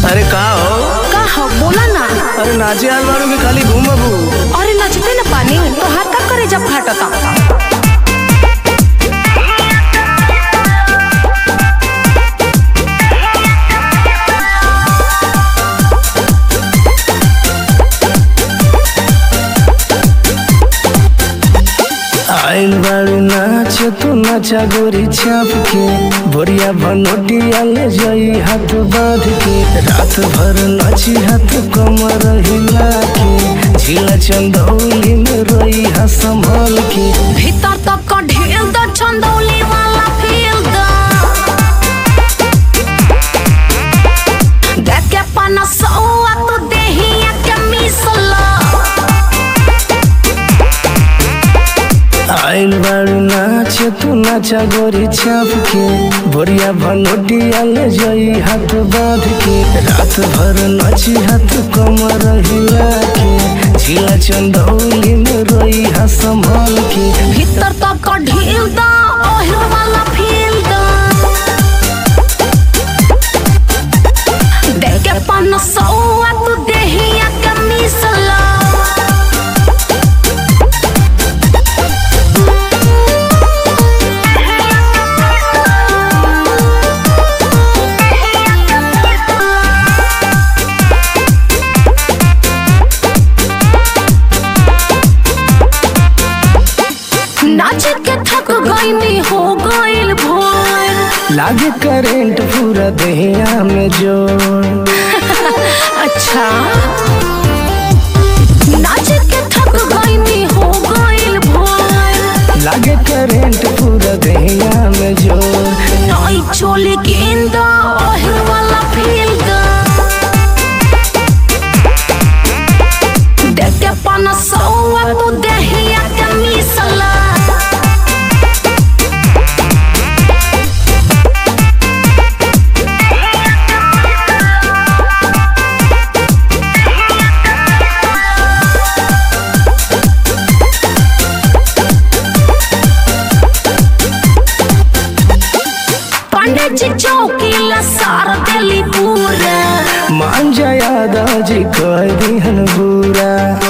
अरे का हो का हो बोला ना अरे नाचे आल बारू की खाली घूमबू अरे नचते न पानी तो हाथ का करे जब फाटता आइल बारू नाच तू नाचा गोरी छाप के बोरिया बनोटिया ले जाई हाथ बांध के रात भर नाची हाथ कमर हिला के झीला चंदौली में रोई हा संभल के भीतर तक का ढेल द चंदौली वाला फील द देख के पना सौआ तो देहिया के मिसला आइल बारू नाच तू नाचा गोरी छाप के बोरिया बनोटिया ले जाई हाथ बांध के रात भर नाची हाथ कमर हिला के झीला चंदौली में रोई हा संभल के भीतर तक का ढील द ओहिल वाला फील द देख के पना सौआ तो देहिया के मिसला नाच के थक गईनी हो गइल भोर लागे करेंट पूरा देहिया में जोर अच्छा नाच के थक गईनी हो गइल भोर लागे करेंट पूरा देहिया में जोर नई चोली गेंदा ओहिल वाला फील दा देख के पना सौआ तू देहिया के मिसला पंडित जी चौकीला सार देली पूरा मान जाया दाजी कह दिहन बुरा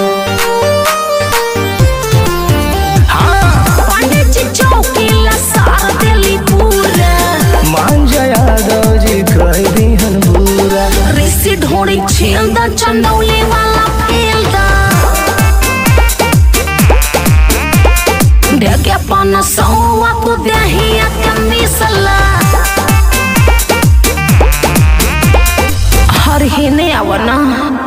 पंडित जी चौकीला सार देली पूरा मान जाया दाजी कह दिहन बुरा ऋषि ढोड़ी छील द चंदौली वाला फील द देख अपन सौआ तू देहिया के मिसला हर ही ने आवना